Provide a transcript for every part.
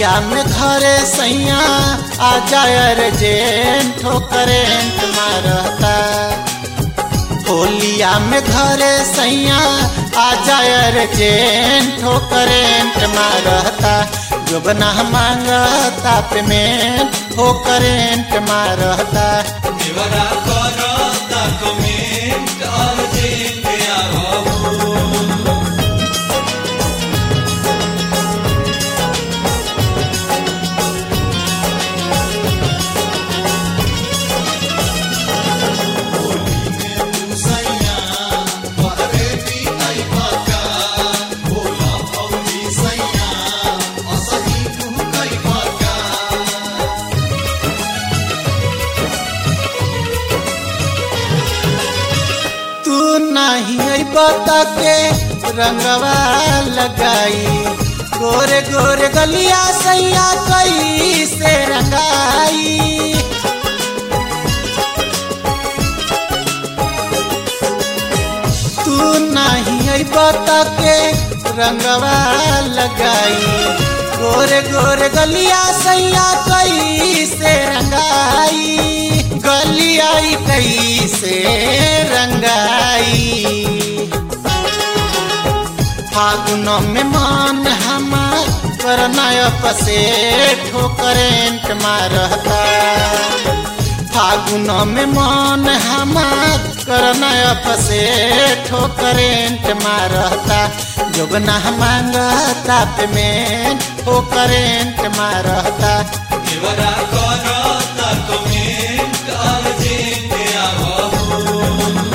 होलिया में घरे सैया आ जायर जेन ठोकरेंट मारता होलिया में घरे सैया आ जायर जेन ठोकरेंट मारता जोबना मांगता पे में ठोकरेंट मारता देवरा करता कमेंट अर्जेंट आवो तू नहीं बता के रंगवा लगाई गोरे गोरे गलिया सैया कई से रंगाई तू नहीं बता के रंगवा लगाई गोरे गोरे गलिया सैया कई से रंगाई गलियाई कई से रंगाई फागुन में मान हमार करनाय पसे ठोकरेंट मारता फागुन में मान हमार करनाय पसे ठोकरेंट मारता जोगना मांगता पे में ठोकरेंट मारता देवरा करता कमेंट अर्जेंट आवो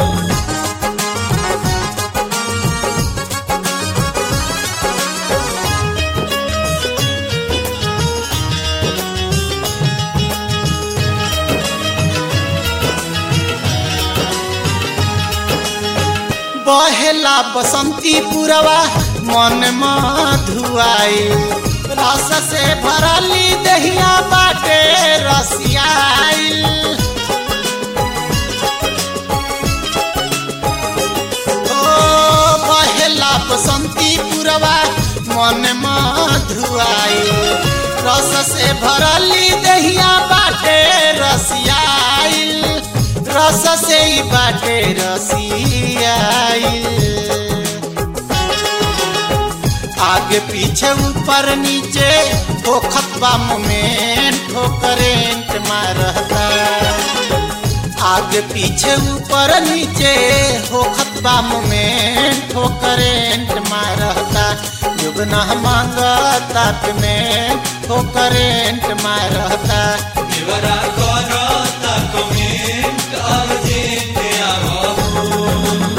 बहेला बसंती पुरवा मन मधुआई रस से भरली दहिया बाटे रसियाई ओ बहेला बसंती पुरवा मन मधुआई रस से भरली दहिया बाटे रसियाई रस से ही बाटे रसियाई आगे पीछे ऊपर नीचे ठोखत बा मोमेंट ठोकरेंट मारता आगे पीछे ऊपर नीचे होखत बा मोमेंट ठोकरेंट मारता जुगना मांगता में ठोकरेंट मारता देवरा करता कमेंट अर्जेंट आवो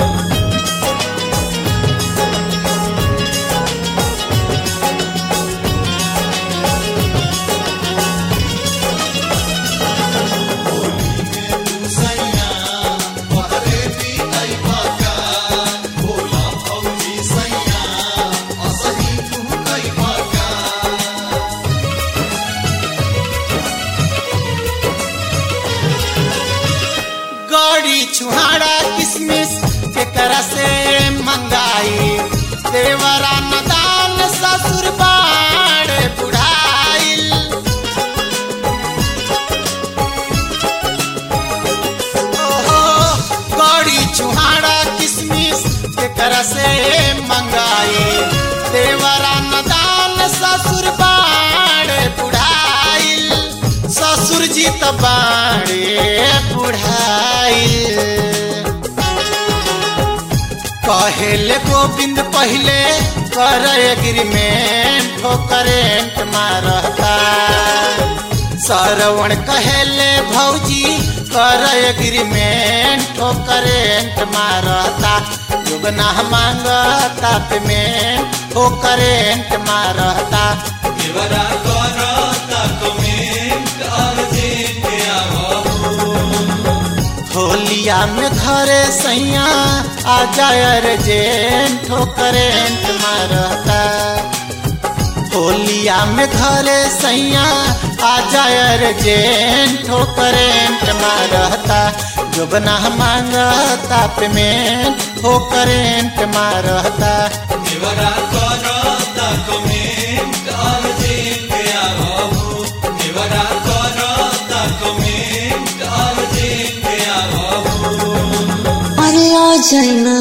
गड़ी छुहाड़ा किसमिस केकरा से मंगाई देवरा नदान ससुर बाड़ बुढ़ाइल ओहो गड़ी छुहाड़ा किसमिस केकरा से मंगाई देवरा नदान ससुर बाड़ बुढ़ाइल ससुर जी त बाड़े बुढ़ाइल कहेले गोविंद पहले कर एग्रीमेंट ठोकरेंट मारता सरवण कहेले भौजी कर एग्रीमेंट ठोकरेंट मारता जुगना मांगता पे में ठोकरेंट मारता देवरा करता कमेंट अर्जेंट आवो होलिया में घरे सैया आ जायर जेन ठोकरेंट मारता होलिया में घरे सैया आ जायर जेन ठोकरेंट मारता जोबना मांगता पे में ठोकरेंट मारता देवरा करता कमेंट अर्जेंट चाइना